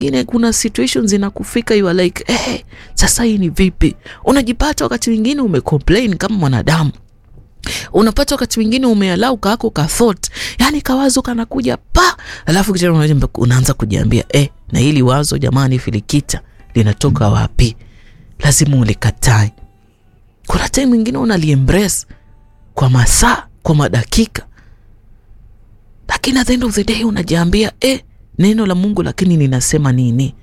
mwingine kuna situations zinakufika you are like eh, sasa hii ni vipi? Unajipata wakati mwingine umecomplain kama mwanadamu unapata wakati mwingine umealau kako ka thought, yani kawazo kanakuja pa, alafu kisha unaanza kujiambia eh, na hili wazo jamani, filikita linatoka wapi? Lazima ulikatae. Kuna time mwingine unaliembrace kwa masaa, kwa madakika, lakini at the end of the day unajiambia eh, neno la Mungu lakini linasema nini?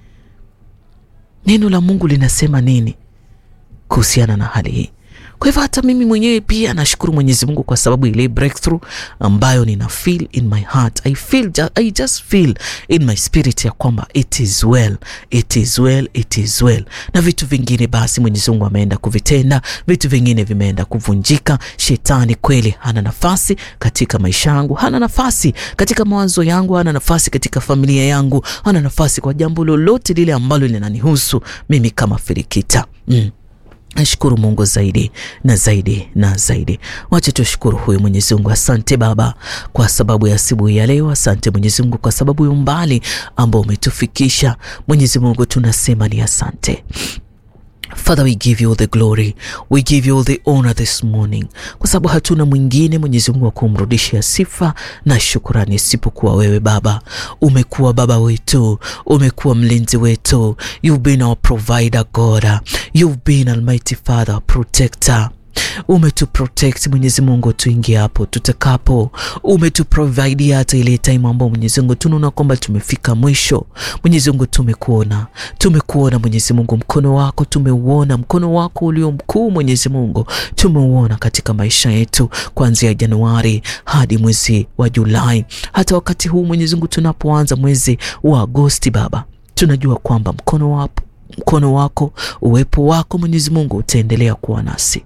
Neno la Mungu linasema nini kuhusiana na hali hii? Kwa hivyo hata mimi mwenyewe pia nashukuru Mwenyezi Mungu kwa sababu ile breakthrough ambayo nina feel in my heart. I feel, I just feel in my spirit ya kwamba it is well, it is well, it is well. Na vitu vingine basi Mwenyezi Mungu ameenda kuvitenda, vitu vingine vimeenda kuvunjika. Shetani kweli hana nafasi katika maisha yangu, hana nafasi katika mawazo yangu, hana nafasi katika familia yangu, hana nafasi kwa jambo lolote lile ambalo linanihusu mimi kama Filikita. Mm. Nashukuru Mungu zaidi na zaidi na zaidi. Wacha tushukuru huyu Mwenyezi Mungu. Asante Baba kwa sababu ya asubuhi ya leo. Asante Mwenyezi Mungu kwa sababu ya umbali ambao umetufikisha. Mwenyezi Mungu tunasema ni asante. Father, we give you all the glory, we give you all the honor this morning, kwa sababu hatuna mwingine Mwenyezi Mungu wa kumrudishia sifa na shukurani isipokuwa wewe Baba. Umekuwa Baba wetu, umekuwa mlinzi wetu, you've been our provider God, you've been Almighty Father, protector umetuprotect Mwenyezi Mungu, tuingie hapo tutakapo, umetuprovide hata ile time ambao Mwenyezi Mungu tunaona kwamba tumefika mwisho. Mwenyezi Mungu, tumekuona, tumekuona Mwenyezi Mungu, mkono wako tumeuona, mkono wako ulio mkuu Mwenyezi Mungu tumeuona katika maisha yetu kuanzia Januari hadi mwezi wa Julai, hata wakati huu Mwenyezi Mungu tunapoanza mwezi wa Agosti, Baba tunajua kwamba mkono wako, mkono wako, uwepo wako Mwenyezi Mungu utaendelea kuwa nasi.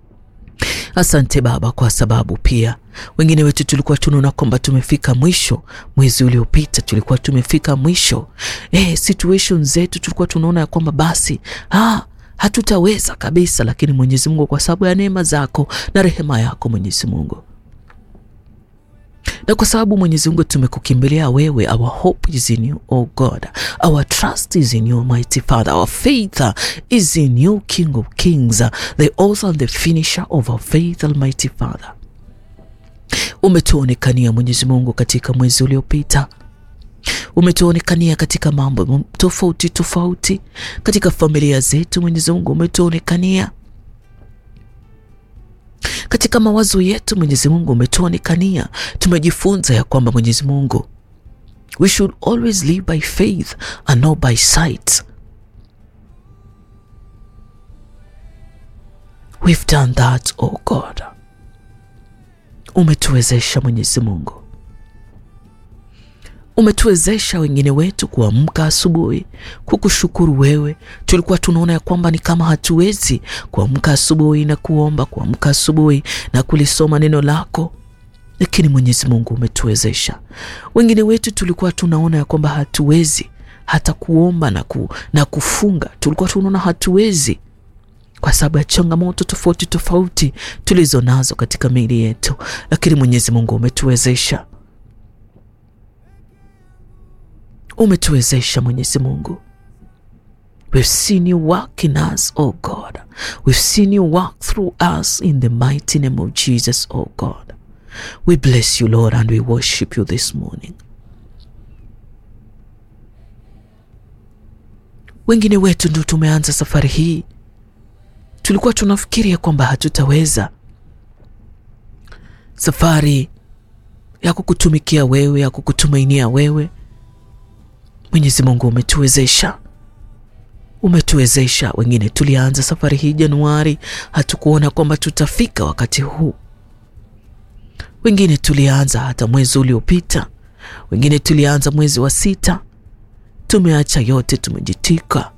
Asante Baba, kwa sababu pia wengine wetu tulikuwa tunaona kwamba tumefika mwisho. Mwezi uliopita tulikuwa tumefika mwisho, eh, situation zetu tulikuwa tunaona ya kwamba basi ah, hatutaweza kabisa, lakini Mwenyezi Mungu, kwa sababu ya neema zako na rehema yako Mwenyezi Mungu na kwa sababu Mwenyezi Mungu tumekukimbilia wewe, our hope is in you oh God, our trust is in you mighty Father, our faith is in you King of Kings, the author and the finisher of our faith Almighty Father. Umetuonekania Mwenyezi Mungu katika mwezi uliopita, umetuonekania katika mambo tofauti tofauti katika familia zetu. Mwenyezi Mungu umetuonekania katika mawazo yetu Mwenyezi Mungu umetuonekania. Tumejifunza ya kwamba Mwenyezi Mungu, we should always live by faith and not by sight. We've done that, oh God. Umetuwezesha Mwenyezi Mungu, umetuwezesha wengine wetu kuamka asubuhi kukushukuru wewe. Tulikuwa tunaona ya kwamba ni kama hatuwezi kuamka asubuhi na kuomba, kuamka asubuhi na kulisoma neno lako, lakini Mwenyezi Mungu umetuwezesha. Wengine wetu tulikuwa tunaona ya kwamba hatuwezi hata kuomba na, ku, na kufunga, tulikuwa tunaona hatuwezi kwa sababu ya changamoto tofauti tofauti tulizo nazo katika miili yetu, lakini Mwenyezi Mungu umetuwezesha umetuwezesha Mwenyezi Mungu. We've seen you work in us, oh God. We've seen you work through us in the mighty name of Jesus, oh God. We bless you, Lord, and we worship you this morning. Wengine wetu ndio tumeanza safari hii, tulikuwa tunafikiria kwamba hatutaweza safari ya kukutumikia wewe, ya kukutumainia wewe Mwenyezi Mungu umetuwezesha, umetuwezesha. Wengine tulianza safari hii Januari, hatukuona kwamba tutafika wakati huu. Wengine tulianza hata mwezi uliopita, wengine tulianza mwezi wa sita. Tumeacha yote, tumejitika.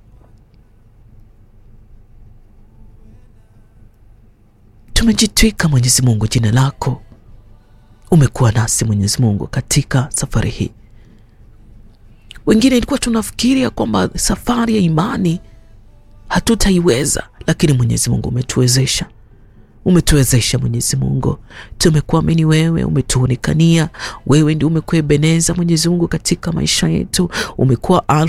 Tumejitwika Mwenyezi Mungu, jina lako. Umekuwa nasi Mwenyezi Mungu katika safari hii wengine ilikuwa tunafikiria kwamba safari ya imani hatutaiweza, lakini Mwenyezi Mungu umetuwezesha, umetuwezesha Mwenyezi Mungu, tumekuamini wewe, umetuonekania wewe, ndio umekuwa Ebeneza Mwenyezi Mungu katika maisha yetu, umekuwa